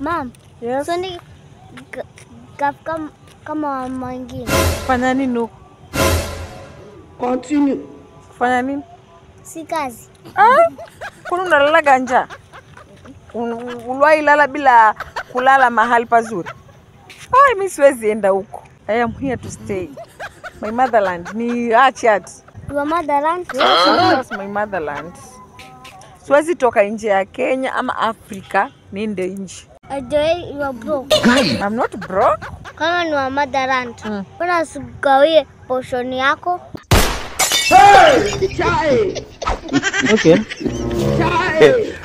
Mam, Yes. so ni ga- gaf kama kama wamama wengine. Fanya nini huko? Continue. Fanya nini? Si kazi. Ah, kwani unalalaga njaa? Un- Uliwahi lala bila kulala mahali pazuri? Ai, mi siwezi enda huko. I am here to stay. My motherland ni Achat. Your motherland? That's my motherland. Siwezi toka nje ya Kenya ama Afrika niende nje. Ajoe you are broke. I'm not broke. Kama ni wa motherland. Mm. Mbona usigawie portion yako? Chai. Okay. Chai.